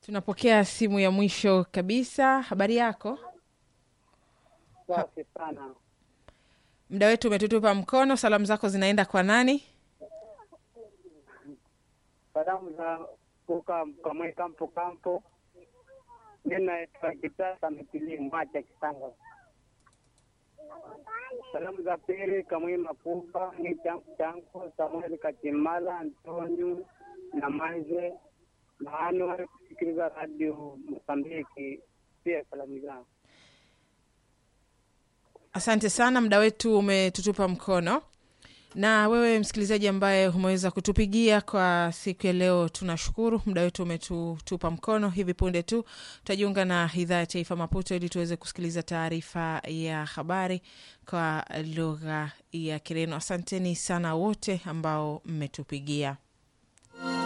Tunapokea simu ya mwisho kabisa. Habari yako? Safi sana. Muda wetu umetutupa mkono. Salamu zako zinaenda kwa nani? Salamu za kuka kamwe kampo kampo. Mimi naitwa Kitasa Mitili Mwacha Kisanga. Salamu za pili kamwe makuba ni changu changu Samuel Katimala Antonio na Maize na Anuari kusikiliza radio Mosambiki. Pia salamu zangu Asante sana, muda wetu umetutupa mkono. Na wewe msikilizaji ambaye umeweza kutupigia kwa siku ya leo, tunashukuru. Muda wetu umetutupa mkono. Hivi punde tu tutajiunga na idhaa ya taifa Maputo ili tuweze kusikiliza taarifa ya habari kwa lugha ya Kireno. Asanteni sana wote ambao mmetupigia.